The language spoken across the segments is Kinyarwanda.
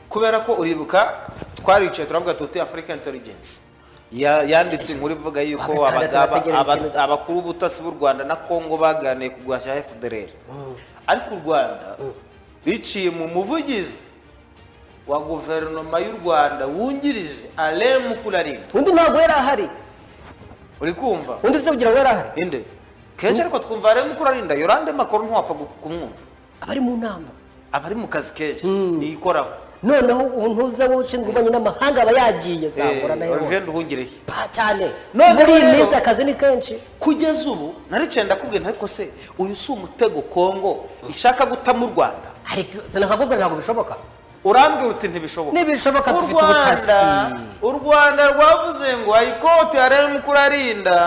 kubera ko uribuka twaricaye turavuga tuti afurika inteligensi yanditse inkuru ivuga yuko abagaba- aba- abakuru b'ubutasi b'u rwanda na kongo baganiye ku guhashya fdr ariko u rwanda biciye mu muvugizi wa guverinoma y'u rwanda wungirije alain mukurarinda undi ntabwo yari ahari uri kumva undi se kugira ngo yari ahari inde kenshi ariko twumva alain mukurarinda yorande makuru ntiwapfa gu- kumwumva abari mu nama aba ari mu kazi kenshi ntiyikoraho noneho ubu ntuze wowe ushinzwe ububanyi n'amahanga aba yagiye zahura na olivier hose nduhungirehe Pa cyane None muri iyi rero- minsi akazi ni kenshi kugeza ubu naricaye ndakubwira ariko se uyu si umutego kongo ishaka gutamo u rwanda ariko sinakakubwira ntabwo bishoboka urambwira uti ntibishoboka Ntibishoboka, U dufite Rwanda- ubutasi. u rwanda rwavuze ngo ayikoti yararimo kurarinda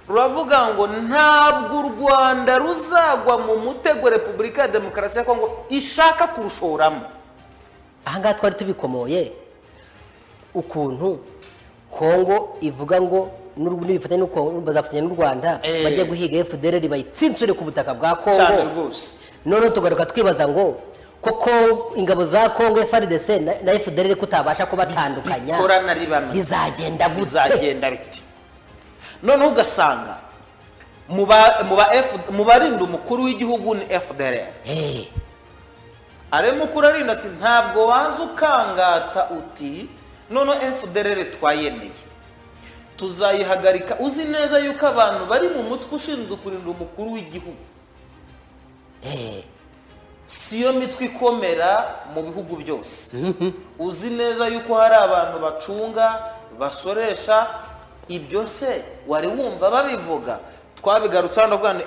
ruravuga ngo ntabwo u rwanda ruzagwa mu mutego repubulika ya demokarasi ya kongo ishaka kurushoramo ahangaha twari tubikomoye ukuntu kongo ivuga ngo n'u- nibifatanya n'u Kongo, bazafatanya n'u rwanda Eh. bajye guhiga fdr bayitsintsure ku butaka bwa cyane kongo rwose noneho tugaruka twibaza ngo koko ingabo za kongo frdc na- na fdr kutabasha kubatandukanya bikorana ari bamwe. bizagenda gute bizagenda bite noneho ugasanga mu ba- mu ba F- mu barinda umukuru w'igihugu ni fdr Eh, arimo kurarinda ati ntabwo waza ukangata uti noneho fdr twayemeye tuzayihagarika uzi neza yuko abantu bari mu mutwe ushinzwe kurinda umukuru w'igihugu eh, siyo mitwe ikomera mu bihugu byose uzi neza yuko hari abantu bacunga basoresha ibyo se wari wumva babivuga twabigarutse hano bwana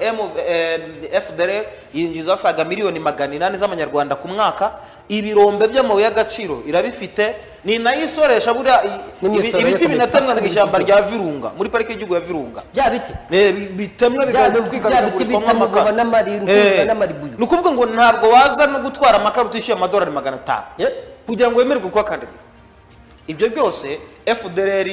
fdr yinjiza asaga miliyoni magana inani z'amanyarwanda ku mwaka ibirombe by'amabuye y'agaciro irabifite ni nayo isoresha buriya i- ibi- N'imisoro yo ibiti kubitaka binatemwa mu muri ishyamba iki rya virunga muri pariki y'igihugu ya virunga bya biti Eh, bi- bitemwa Bya biti- bya biti bikagurishwamo bitemwa amakara n'amari- Eh, n'amaribuyu. ni ukuvuga ngo ntabwo waza no gutwara amakara utishyuye amadolari magana atanu Eh, kugira ngo wemererwe kuhakandagira ibyo byose fdr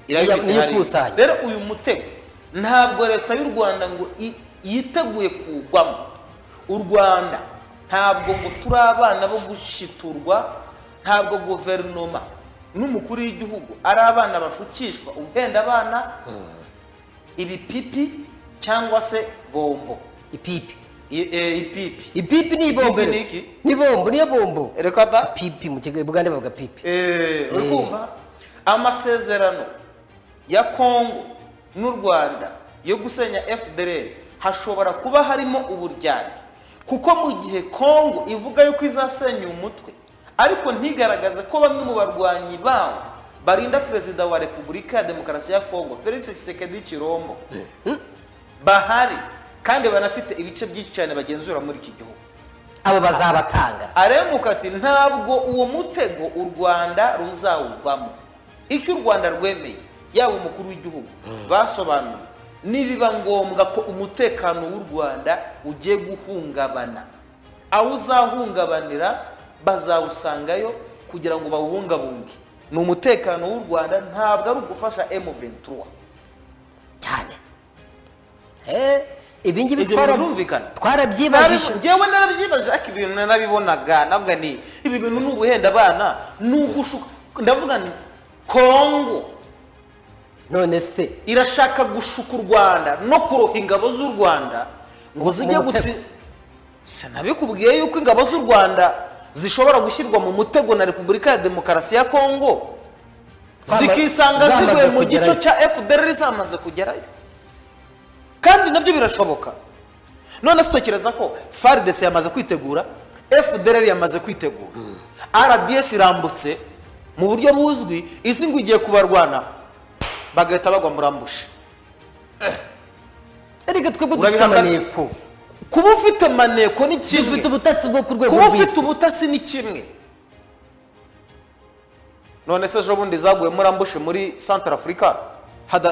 irabifite Niyo- niyo hariya. ikusanya. rero uyu mutego ntabwo leta y'u rwanda ngo i- yiteguye kugwamo u rwanda ntabwo ngo turi abana bo gushiturwa ntabwo guverinoma n'umukuru w'igihugu ari abana bashukishwa uhenda abana ibipipi cyangwa se bombo ipipi I- eh, ipipi ipipi ni ibombo Ipipi ni iki? ni bombo niyo bombo reka da pipi mu kigo bugande bavuga pipi Eh, uri Eh. kumva amasezerano ya kongo n'u rwanda yo gusenya fdr hashobora kuba harimo uburyarya kuko mu gihe kongo ivuga yuko izasenya umutwe ariko ntigaragaze ko bamwe mu barwanyi bawo barinda perezida wa repubulika ya demokarasi ya kongo felix tshisekedi chirombo bahari kandi banafite ibice byinshi cyane bagenzura muri iki gihugu abo bazabatanga aremuka ati ntabwo uwo mutego u rwanda ruzawugwamo icyo u rwanda rwemeye yaba umukuru w'igihugu basobanuye nibiba ngombwa ko umutekano w'u rwanda ugiye guhungabana aho uzahungabanira bazawusangayo kugira ngo bawubungabunge ni umutekano w'u rwanda ntabwo ari ugufasha m23 cyane Eh, ibi ngibi Ibyo twara- birumvikana. twarabyibajije Narabi- Njyewe narabyibaje ariko ibintu narabibonaga navuga ni ibi bintu ni uguhenda abana ni ugushuka ndavuga ni kongo none se irashaka gushuka u rwanda no kuroha ingabo z'u rwanda ngo zijye Mu mutego. gutsi sinabikubwiye yuko ingabo z'u rwanda zishobora gushyirwa mu mutego na repubulika ya demokarasi ya kongo Zama- zikisanga zamaze zivuye mu kugerayo. gico cya fdr zamaze kugerayo kandi nabyo birashoboka none se utekereza ko fardc yamaze kwitegura fdr yamaze kwitegura rdf irambutse mu buryo buzwi izi ngo igiye kubarwana bagahita bagwa murambushe ariko twebwe dufite Urabihakana? amaneko kuba ufite maneko ni dufite kimwe ubutasi bwo ku rwego kuba rw'isi ufite ubutasi ni kimwe none se ejobundi zaguye murambushe muri centre afurika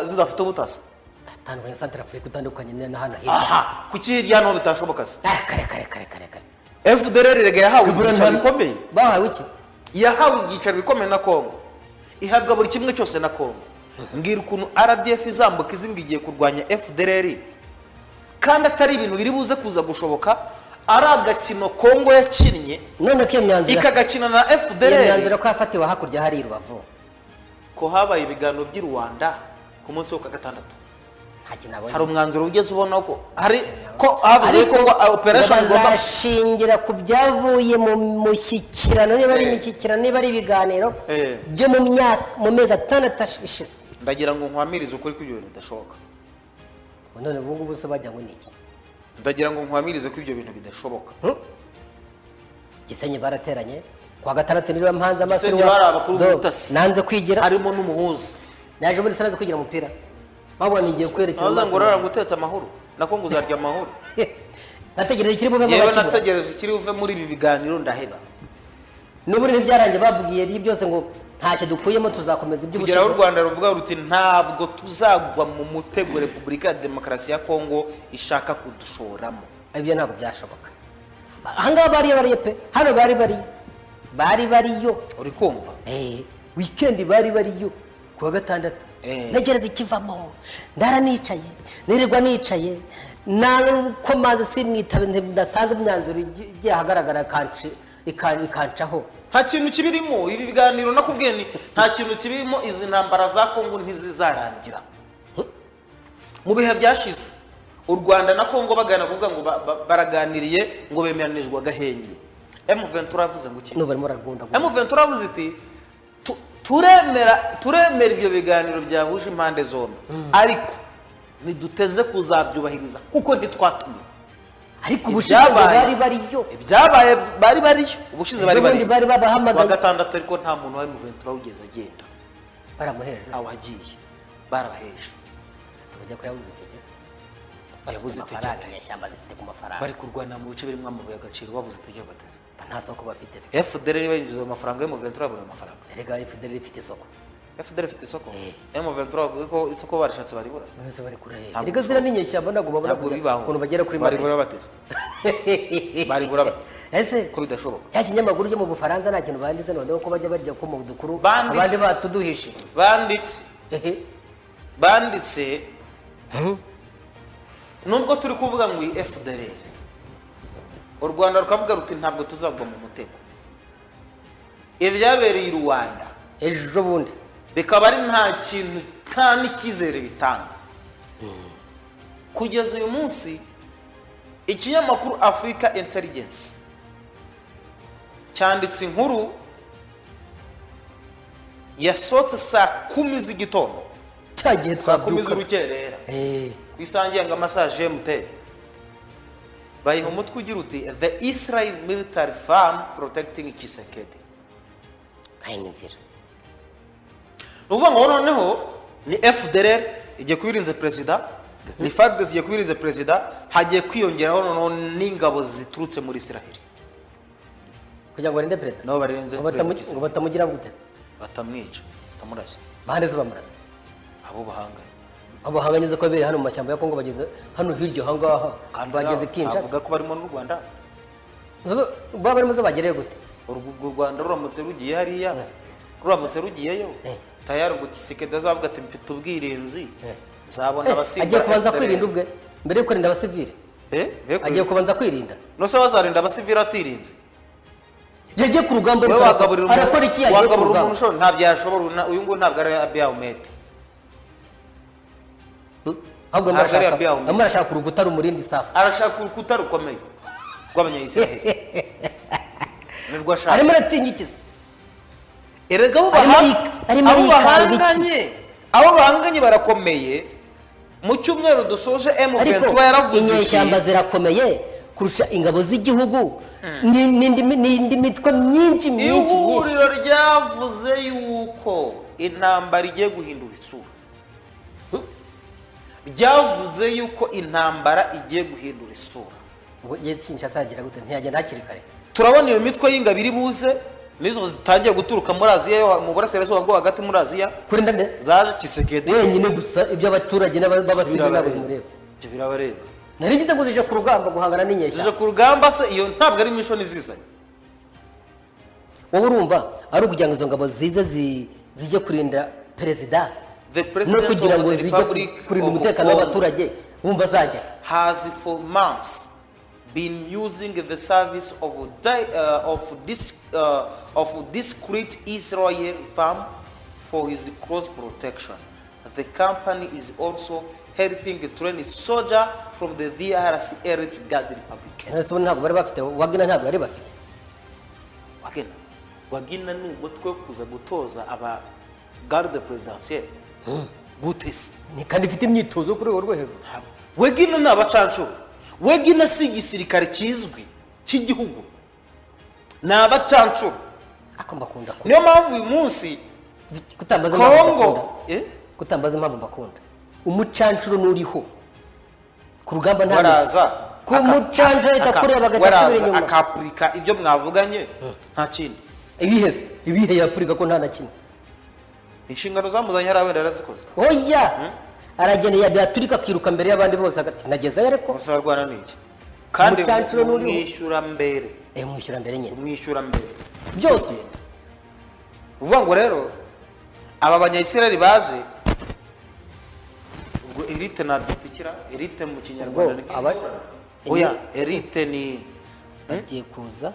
zidafite ubutasi atandukanye na santara afurika utandukanye na- na hano hirya aha kuki hirya no bitashoboka se Ah, kare kare kare kare kare fdr rega yahawe ibyicaro bikomeye bahawe iki yahawe ibyicaro bikomeye na kongo ihabwa buri kimwe cyose na kongo mbwira ukuntu rdf izambuka izi ngo igiye kurwanya fdr kandi atari ibintu biri buze kuza gushoboka ari agakino kongo yakinnye none ko iyo myanzuro ikagakina na iyo fdr myanzuro ko yafatiwe hakurya hari i rubavu ko habaye ibiganiro by'i rwanda ku munsi wo ku wa gatandatu nta kintu hari abonye umwanzuro ugeze ubona ko hari ko havuze ko ngo operation igomba bazashingira ku byavuye mu mushyikirano niba ari Eh. imishyikirano niba ari ibiganiro Eh. byo mu myaka mu mezi atandatu ashize ndagira ngo nkwamirize ukuri ko ibyo bintu bidashoboka Ubu none ubu ngubu se bajya ngo ni iki ndagira ngo nkwamirize ko ibyo bintu bidashoboka Hmm? gisenyi barateranye kuwa gatandatu niba mpanze amaso Gisenyi bari abakuru Do- b'ubutasi. nanze kwigira harimo n'umuhuza naje muri sanze kwigira umupira babona igiye kwerekeza naza amaso ngo urara ngo utetse amahoro nako ngo uzarya amahoro nategereje ikiri buve yewe nk'abakibura. nategereje ikiri buve muri ibi biganiro ndaheba n'ubu rero byarangiye babwiye ibi byose ngo ntacyo dukuyemo tuzakomeza kugeraho u iby'ubushinwa rwanda ruvuga ruti ntabwo tuzagwa mu mutego repubulika ya demokarasi ya kongo ishaka kudushoramo ibyo ntabwo byashoboka ahangaha bariyo bariyo pe hano bari bariyo bari bariyo uri kumva Eh, wikendi bari bariyo ku wa gatandatu Eh. ntegereza ikivamo ndara nicaye nirirwa nicaye nakomaze simwitabe nti- ndasanga imyanzuro igi- igiye ahagaragara ikanci- ikan- ikancaho nta kintu kibirimo ibi biganiro nakubwiye ni nta kintu kibirimo izi ntambara za kongo ntizizarangira Hm? mu bihe byashize u rwanda na kongo bagana kuvuga ngo ba- ba- baraganiriye ngo bemeranijwe agahenge m23 yavuze ngo iki n'ubu barimo baragunda m23 yavuze iti "Tu- turemera turemera ibyo biganiro byahuje impande zombi ariko ntiduteze kuzabyubahiriza kuko ntitwatumiwe ariko ubushize ibyabaye- bari bariyo ibyabaye bari bariyo ubushize bari Ejo bariyo bundi bari kuwa babahamagaye gatandatu ariko nta muntu wa m23 ugeze agenda baramuheje ntawe wagiye barabaheje tujya kuyabuze itegeze Yabuze amafaranga itegeko. inyeshyamba zifite ku mafaranga bari kurwana mu bice birimo amabuye agaciro babuze itegeko bateze nta soko bafite se. fdr niba yinjiza ayo mafaranga m23 yabura ayo mafaranga erega efuderi ifite isoko fdr ifite isoko Eh. m23 bavuga ko isoko barashatse baribura bameze bari kure Ntabwo erega ziriya ni inyeshyamba ntabwo babona ntabwo kujya- bibaho ukuntu bagera kuri baribura magana bateze baribura bate ese ko bidashoboka cya kinyamakuru cyo mu bufaransa nta kintu banditse noneho ko bajya barya ko mu dukuru Banditse. abandi batuduhishe banditse Ehe. banditse Hmm? nubwo turi kuvuga ngo iyi fdr u rwanda rukavuga ruti ntabwo tuzagwa mu mutego ibyabereye i rwanda ejo bundi bikaba ari nta kintu nta n'icyizere bitanga kugeza uyu munsi ikinyamakuru afurika intelligence cyanditse inkuru yasohotse saa kumi z'igitondo cya gihe saa kumi twabyuka z'urukerera Eh, ku isangiye ngo amasaje emuteri bayiha umutwe ugira uti the israel military farm protecting kisekedi kandi ni inzira ni ukuvuga ngo noneho ni fdr igiye kubirinze perezida ni fardc igiye kubirinze perezida hagiye kwiyongeraho noneho n'ingabo ziturutse muri israel kugira ngo barinde perezida nabo barenze ngo perezida batamu- ngo Kisekedi. batamugira guteze batamwica batamurashya bahande ze bamurasa abo bahanganye abo hanganyeze ko biri hano mu mashyamba ya kongo bageze hano hirya ahangaha kandi bageze kinshasa bavuga ko barimo n'u rwanda Zo- baba barimo zo bagereye gute urwo urwo rwanda ruramutse rugiye hariya ruramutse rugiyeyo Eh. tayari ngo kisekedi azavuga ati mfite ubwirinzi Eh. nzabona Eh, abasimbura agiye kubanza FDR." kwirinda ubwe mbere yo kurinda abasivile Eh, be agiye kwirinda. kubanza kwirinda nose bazarinda abasivili atirinze yagiye ku rugamba wowe rukora- wagaburira arakora iki umuntu yagiye ku wagaburira umuntu rugamba ushobora ntabyo yashobora na- uyu nguyu ntabwo ari abiyahumete Hmm? Ntabwo ahubwo ari murashaka yabyaye umuntu. arimo arashaka urukuta rumurindi safu arashaka urukuta rukomeye rw'abanyayisiraheli nirwo ashaka arimo aratinya iki se erega abo arimo baha- ari- arimo abo arikanga iki? bahanganye abo bahanganye barakomeye mu cyumweru dusoje ariko m23 yaravuze inyeshyamba iti zirakomeye kurusha ingabo z'igihugu ni- n'indi mi- n'indi mitwe myinshi myinshi myinshi ihuriro ryavuze yuko intambara igiye guhindura isura ryavuze yuko intambara igiye guhindura isura Ubwo ye kinshasa yagira gute ntiyagenda hakiri kare turabona iyo mitwe y'ingabo iri buze nizo zitangiye guturuka muri aziya yo mu burasirazuba bwo hagati muri aziya kurinda nde zaje kisekedi wenyine gusa iby'abaturage n'aba- b'abasivile ntabwo bimureba ibyo birabareba nari ngize ngo zije ku rugamba guhangana n'inyeshyamba zije ku rugamba se iyo ntabwo ari imishoni zizanye wowe urumva ari ukugira ngo izo ngabo zize zi- zijye kurinda perezida The no President kugira of ngo the zijye Republic kurinda of umutekano Congo w'abaturage wumva zajya has for months been using the service of di- uh, of this uh, of discreet Israel firm for his cross protection. The company is also helping train soldier from the DRC Eretz Guard Republic. ndetse ubu ntabwo bari bafite wagina ntabwo bari bafite wagena wagena ni umutwe wo kuza gutoza aba garde presidentielle gute se ni kandi ifite imyitozo kuri urwo rwo hejuru wegina ni abacancuro wegina si igisirikare kizwi cy'igihugu ni abacancuro ako mbakunda ku- niyo mpamvu uyu munsi zi- kutambaza impamvu mbakunda kongo eh, kutambaza impamvu mbakunda umucancuro n'uriho ku rugamba nta waraza ku mucancuro leta aka- kureba agahita asubira waraza inyuma akapurika ibyo mwavuganye nta kindi ibiheze ibihe yapurika ko nta na kimwe inshingano zamuzanye hariya wenda yarazikoze oya arageneye byaturika akiruka mbere y'abandi bose agati nagezeyo ariko gusa arwana ni iki kandi Umucancuro ni uriho. umwishyura mbere eh, mwishyura mbere nyine umwishyura mbere byose uvuga ngo rero aba banyayisiraheli baje ubwo elite ntabyitikira elite mu kinyarwanda Ubwo ni aba- oya elite ni bagiye kuza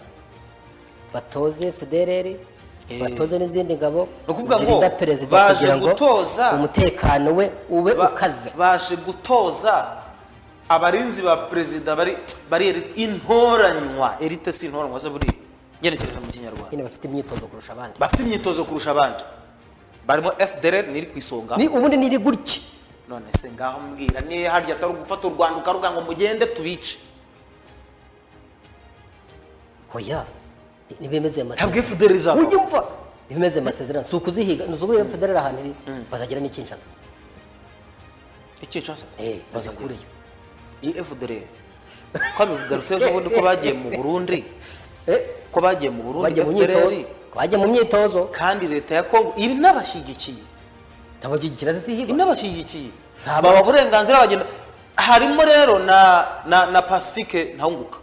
batoze federeri Eh. batoze n'izindi ngabo Ni ukuvuga ngo zirinda perezida baje kugira ngo gutoza. umutekano we ube ba- ukaze baje gutoza abarinzi ba perezida bari bari elite intoranywa elite si intoranywa ze buriya ngenekereje mu kinyarwanda nyine bafite imyitozo kurusha abandi bafite imyitozo kurusha abandi barimo fdr niri ku isonga ni ubundi niri gutya none se ngaho mbwira niyo harya atari ugufata u rwanda ukaruga ngo mugende tubice oya nibemeze amasezerano ntabwo fdr izaba ujya umva nibemeze amasezerano si ukuzihiga ni ukubera federeri ahantu iri bazagira n'ikincaza icyicasa eh bazikureyo iyi fdr ko abigarutse ejo bundi ko bagiye mu burundi eh ko bagiye mu burundi bajya mu fdr myitozo bajya mu myitozo kandi leta ya kongo ibi n'abashyigikiye ntabagikira zisihiba inabashyigikiye Saba. baba uburenganzira bagenda harimo rero na na na pacifique ntawunguka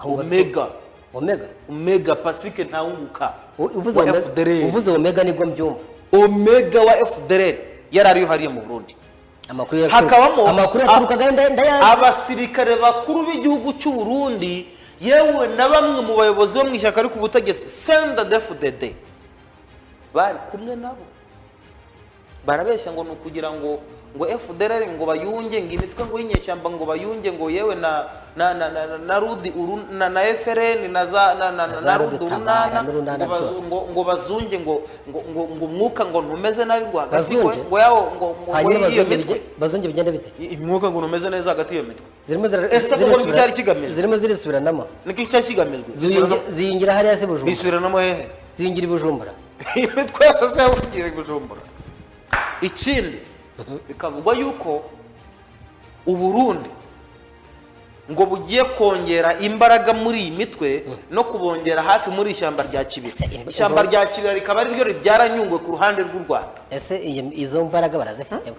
omega omega omega pacifique ntawunguka U- uvuze wa omega FDR. uvuze omega nibwo mbyumva omega wa fdr yari ariyo hariya mu burundi amakuru yaturuka- hakabamo amakuru yaturukaga nda- ndayazi abasirikare bakuru b'igihugu cy'u Burundi yewe na bamwe mu bayobozi bo mu ishyaka ari ku butegetsi senda defudede bari kumwe nabo barabeshya ngo ni ukugira ngo ngo FDLR ngo bayunge ngo imitwe ngo y'inyeshyamba ngo bayunge ngo yewe na na na na, na, na rudi uru, na, na FRN na za na na, na, Na na za rudi Rudutabara urunana n'urunana ngo bazu- byose. ngo ngo bazunge ngo ngo ngo ngo umwuka ngo ntumeze nabi ngo hagati ngo Bazunge? ngo yabo ngo ngo hanyuma ngo iyo bazongera mitwe bige- bazongera bigenda bite imwuka ngo numeze neza hagati y'iyo mitwe zirimo zira- Ese koko zirisubira- nibyo byari kigamije? zirimo zirisubiranamo niko icyo kigamijwe Ziyungi- ziyungira hariya se bujumbura bisubiranamo hehe ziyungira i bujumbura iyi mitwe yose se yabugiye gujumbura ikindi bikavugwa yuko uburundi ngo bugiye kongera imbaraga muri iyi mitwe no kubongera hafi muri ishyamba rya kibira Ese imbo- ishyamba imbo- rya kibira rikaba ariryo ribyara nyungwe ku ruhande rw'u rwanda ese iyi- izo mbaraga barazifitemo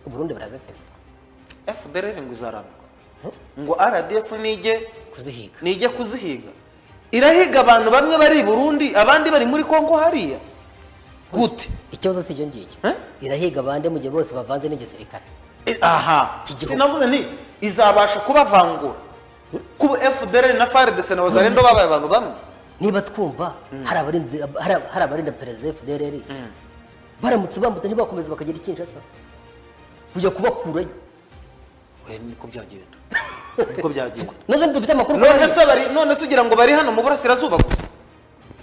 uburundi barazifite fdr ngo izarambuka ngo rdf nige kuzihiga nijya kuzihiga irahiga abantu bamwe bari i burundi abandi bari muri kongo hariya gute ikibazo si icyo ngicyo Eh? irahiga abandi mu gihe bose bavanze n'igisirikare E, aha Iki gihugu. sinavuze nti izabasha kubavangura kuba fdr na frdc na wazarendo babaye abantu bamwe niba twumva hari abarinzi- hari- hari abarinda perezida fdrr baramutse bambutse ntibakomeze bakagira ikinshasa kujya kubakurayo we niko byagenda niko byagenda nazo dufite amakuru ko none bariyo. se bari none se ugira ngo bari hano mu burasirazuba gusa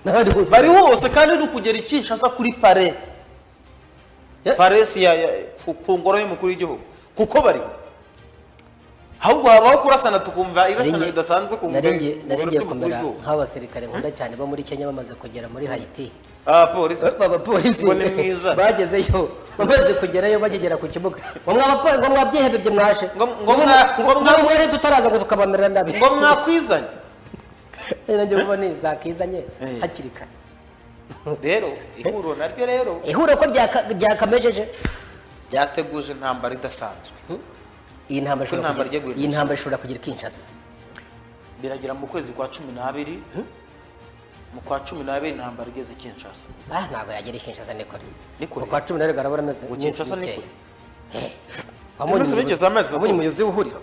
n'abandi bose bari hose kandi ni ukugera i kinshasa kuri pare Eh. paresi ya, ya, ku, ku ngoro y'umukuru w'igihugu kuko bari ahubwo habaho kurasana tukumva irasana Naringi- ridasanzwe ku ngoro nari ngiye- ku nari ngoro ngiye y'umukuru kumera w'igihugu nk'abasirikare nkunda cyane bo muri kenya bamaze kugera muri hayiti abapolisi abapolisi ngo ni mwiza bagezeyo bamaze kugerayo bagegera ku kibuga ngo mwaba- ngo mwabyihebebye mwashe Ngo- ngo mwa- ngo mwa- mwere tutaraza ngo tukabamerera nabi ngo mwakwizanye nanjye ubone zakizanye Eh. hakiri kare rero ihuriro naryo rero ihuriro ko ryaka- ryakamejeje ryateguje intambara idasanzwe iyi ntambara Ko intambara ishobora igiye kugira- guhita. iyi ntambara ishobora kugira kinshasa biragera mu kwezi kwa cumi n'abiri mu kwa cumi n'abiri intambara igeze i kinshasa ah ntabwo yagera i kinshasa ni kure Ni kure. kwa cumi n'arindwi arabura amezi Ngo Kinshasa ni kure. wamunye Iminsi mike za mezi umuyobozi w'ihuriro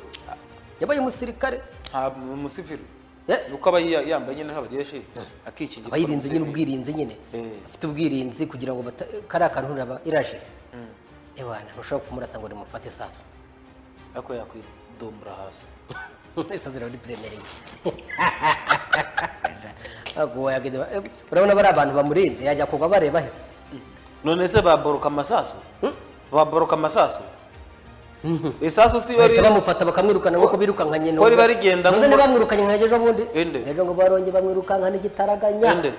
yabaye umusirikare ntabwo ni umusivili Eh. ni uko aba yi- yambaye nyine nk'abageshi akikingira aba yirinze nyine ubwirinzi nyine Eh. afite ubwirinzi kugira ngo bata- kariya kantu ruraba irajire ewana ntushobora kumurasa ngo rimufate isasu ariko yakwidomora hasi isazi rero ni puremereye ntabwo wayagenda eh, urabona bari abantu bamurinze yajya kugwa bareba heza none se baboroka amasasu baboroka amasasu isasu si bahita bari bamufata bakamwirukana nk'uko birukanka nyine ko riba rigenda none nk'uko- ntibamwirukanye nka ejo bundi Inde. ejo ngo barongeye bamwirukanka n'igitaraganya Inde.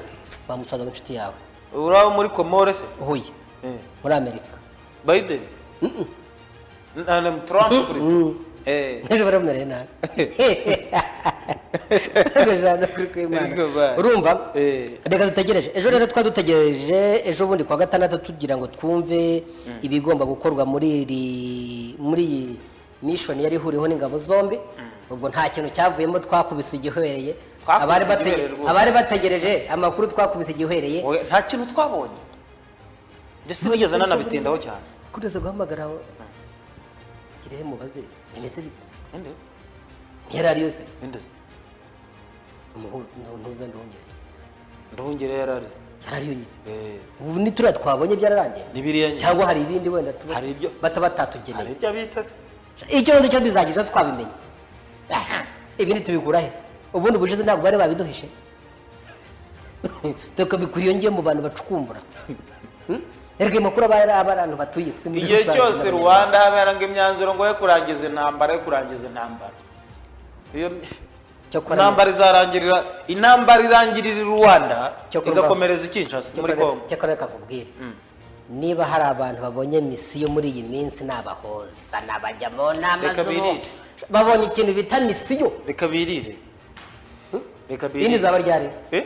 bamusaza mu inshuti yawe urabo muri komore se uhuye Eh. muri amerika biden Na- na- trump kuri Eh. ejo baramumereye nabi Ijana kuri kw'Imana. Ariko ba- urumva Eh. reka dutegereje ejo rero twari dutegereje ejo bundi kuwa gatandatu tugira ngo twumve ibigomba gukorwa muri iri muri iyi mishoni yari ihuriweho n'ingabo zombi ubwo nta kintu cyavuyemo twakubise igihwereye Twakubise abari batege- igihwereye rwose. abari bategereje amakuru twakubise igihwereye Oya, nta kintu twabonye ndetse nigeze nanabitindaho cyane kureza guhamagara aho kirehe mubaze bimeze bite Inde? ntiyari ari yose Inde? ntuza ndongere nduhungire yarari yari ari yonyine ubu ni turiya twabonye byararangiye Nibiriya nyine. cyangwa hari ibindi wenda tuba Hari ibyo- bata hari batatugeneye ibyo abitsa se icyo nzi cyo bizagiza twabimenye Aha, ibindi tubikura he ubundi ubushize ntabwo bari babiduhishe tukabikura iyo ngiye mu bantu bacukumbura Hmm? erega amakuru aba ari abantu batuye isi muri igihe rusange cyose n'abanyarwanda. rwanda haberanga imyanzuro ngo yo kurangiza intambara yo kurangiza intambara iyo Cyokora- intambara izarangirira intambara irangirira i rwanda Cyokora- igakomereza i kinshasa muri Cyakora- congo cyakora reka nkubwire niba hari abantu babonye misiyo muri iyi minsi ni abahoza ni abajya mu nama Reka z'ubu birire. babonye ikintu bita misiyo reka birire reka iyi ni birire zaba ryari Eh?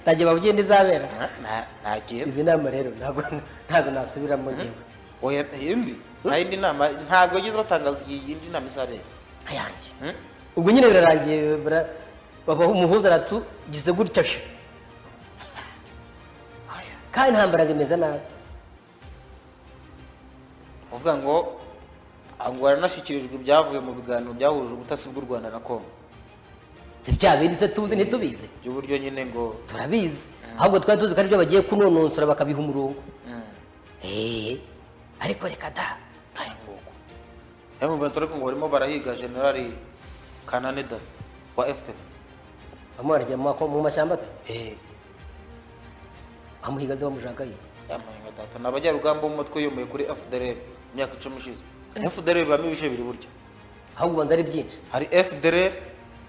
ntajya babwiye ntizabera Nta- nta- nta kintu izi nama rero ntabwo ntazo nasubiramo ngewe oya indi nta yindi nama ntabwo yagize batangaza iyindi nama izabera nkayange Hmm? ubwo nyine birarangiye bara- babaho umuhuza aratugize gutya sha kandi intambara ngo imeze nabi uvuga ngo ngo haranashyikirijwe ibyavuye mu biganiro byahuje ubutasi bw'u rwanda na congo si bya bindi se tuzi ntitubizi by'uburyo nyine ngo turabizi ahubwo twari tuzi ko aribyo bagiye kunonosora bakabiha umurongo Eh, ariko reka da ari nguko ariko mvuga turi ngo barimo barahiga generali kanane dani wa fpr bamuharagira mu mako- mu mashyamba se eee bamuhigaze bamushagaye yambaye nka data ni abajyarugamba b'umutwe yomeye kuri fdr imyaka icumi ishize fdr ibamo ibice biri buryo ahubwo ubanza ari byinshi hari fdr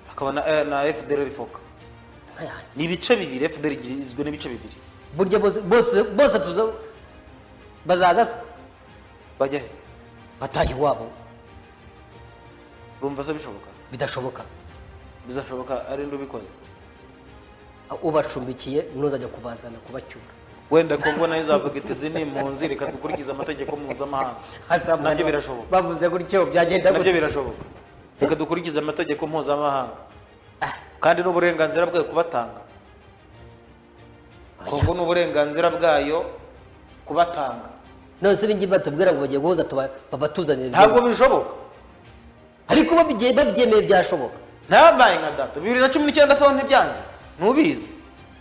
hakaba na, na fdr foka nkayange ni ibice bibiri fdr igizwe n'ibice bibiri burya bose bose bose tuza bazaza se bajya he bataha iwabo urumva se bishoboka bidashoboka bizashoboka ari ndi ubikoze ubacumbikiye ntuzajya kubazana kubacyura wenda kongo nayo izavuga iti izi ni impunzi reka dukurikize amategeko mpuzamahanga nabyo birashoboka bavuze gutyo byagenda nabyo gutyo birashoboka reka dukurikize amategeko mpuzamahanga kandi n'uburenganzira bwayo kubatanga kongo ni uburenganzira bwayo kubatanga none se ibingibi batubwira ngo bagiye guhuza tuba- babatuzanire ntabwo ibyo bishoboka ariko babyiye- babyemeye byashoboka ntabaye nka data bibiri na cumi n'icyenda se ntibyanze ntubizi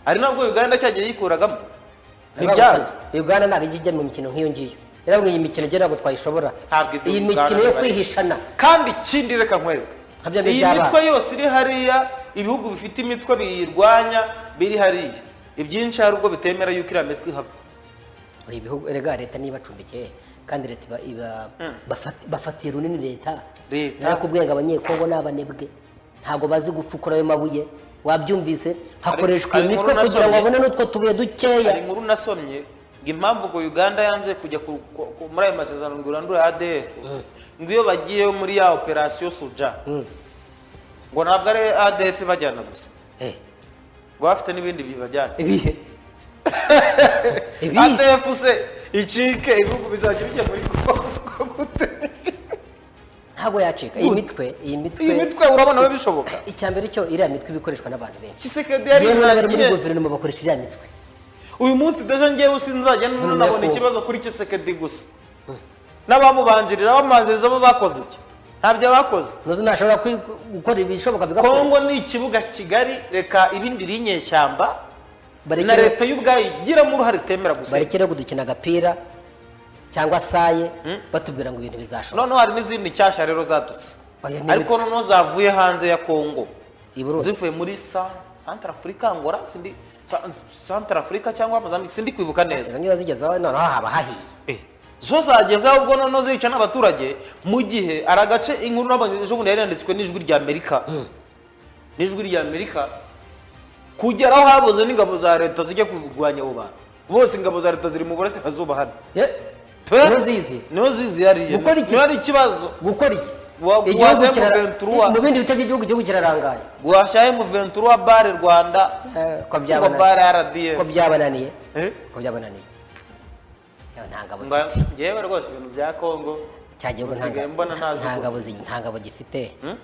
ari nabwo uganda cyagiye yikuragamo ntibyanze uganda ntabwo ijya ijya mu mikino nk'iyo ngiyo rero ngo iyi mikino igera ntabwo twayishobora Ntabwo ibyo iyi Uganda mikino yo bibaye. kwihishana kandi ikindi reka nkwereke Nka bya bindi iyi by'abana. mitwe yose iri hariya ibihugu bifite imitwe biyirwanya biri hariya ibyinshi hari ubwo bitemera yuko iriya mitwe ihava ibihugu erega leta niba acumbikiye kandi leta iba- iba bafati- bafatiye runini leta Leta. nakubwiye ngo abanyekongo ni abanebwe ntabwo bazi gucukura ayo mabuye wabyumvise hakoreshwa hari imitwe inkuru kugira ngo nasomye. babone n'utwo tubuye dukeya hari inkuru nasomye ngo impamvu ngo uganda yanze kujya ku- ku- ku- muri ayo masezerano ngo irandure adf ngo iyo bagiye muri ya operasiyo suja ngo ntabwo ari adf ibajyana gusa Eh, ngo bafite n'ibindi bibajyanye ibihe ibihe adf se icike ibihugu bizajya bijya muri kongo gute ntabwo yacika iyi mitwe iyi mitwe iyi mitwe urabona we bishoboka icyambere cyo iriya mitwe iba ikoreshwa n'abantu benshi kisekedi yari yewe n'abari muri irangiye guverinoma bakoresha iriya mitwe uyu munsi deje ngewe sinzajya nabona Nyakubu. ikibazo kuri kisekedi gusa n'abamubanjirira bamubanziriza bo bakoze iki ntabyo bakoze nazo ntashobora kwi- gukora ibishoboka bigakora kongo ni ikibuga kigari reka ibindi biri inyeshyamba na Barekere- leta y'ubwayo igiramo uruhare itemera gusa barekere kudukina agapira cyangwa saye batubwira ngo ibintu bizashoboka noneho hari n'izindi nshyashya rero zadutse Oya, ni ariko noneho zavuye hanze ya kongo i Burundi. zivuye muri santara afurika ngora sindi santara afurika cyangwa Mozambique, sindi kwibuka neza izo ngizo zigezeho noneho haba hahiye Eh, zo zagezeho ubwo noneho zica n'abaturage mu gihe ari agace inkuru nabonye ejo bundi yari yanditswe n'ijwi rya amerika n'ijwi rya amerika kugera aho habuze n'ingabo za leta zijya kurwanya abo bantu bose ingabo za leta ziri mu burasirazuba hano Ye- Pe! niho zizi niho zizihariye Gukora iki? niho ari ikibazo gukora iki Wa- Igihugu wazemo kira- Ventura. mu bindi bice by'igihugu igihugu kirarangaye guhashya M23 wa bare rwanda Eh, ko ngo byabana- bare ko rdf byabananiye Eh? ko byabananiye Yewe nta ngabo Mba- zifite ngewe rwose ibintu bya kongo cya gihugu nta usigaye ngabo- mbona ntazi nta uko. ngabo zi- nta ngabo gifite Hmm?